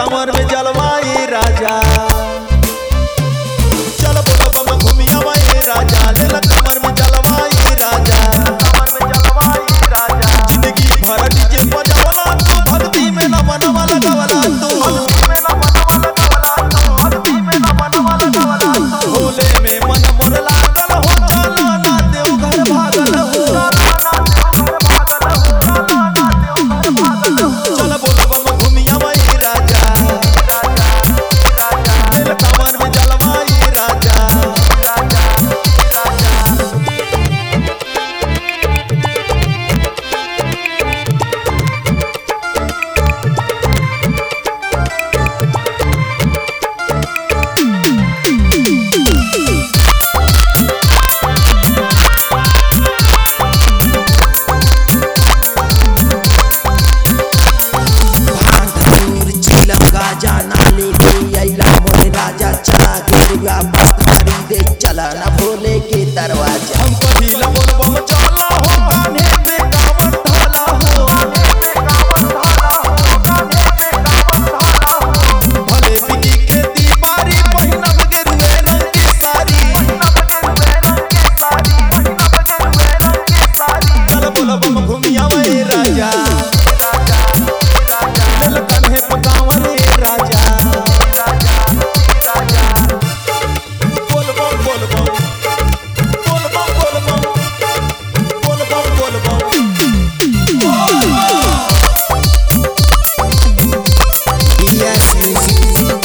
कमर में जलवाई राजा चल बोल बम घूमिया वाई राजा ले ल कमर में जलवाई राजा कमर में जलवाई राजा जिंदगी भर डीजे बजावला तू भक्ति में न मनवा लगवला तू भक्ति में न मनवा लगवला तू भक्ति में न मनवा लगवला तू भोले में मन मोर लागल हो चलो ना देव घर भागल हो चल बोल बम घूमिया वाई राजा दिल कमर में जलवाई राजा भांग धतूर चिलम गाजा ना लेके अइला मोरे राजा चला गिरवा मस्त खरीदे चला ना भोले के दरवाजा हम पहिला बोल बम चला हो कान्हे पे कांवर ढाला हो भले बिकी के दीवारी पहिनब गेरुए रंग की साड़ी चल बोल बम घूमिया वे राजा दिल कन्हे पे कांवर रे राजा बोल बम बोल बम बोल बम बोल बम बोल बम बोल बम बीएस म्यूजिक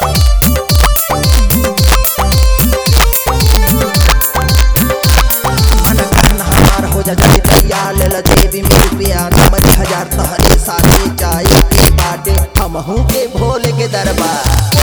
मन कहन हमार हो जा जब तैया ले ला देवी में रुपया नंबर हजार तहरे साथे जाए के बाटे हम हूँ के भोले के दरबार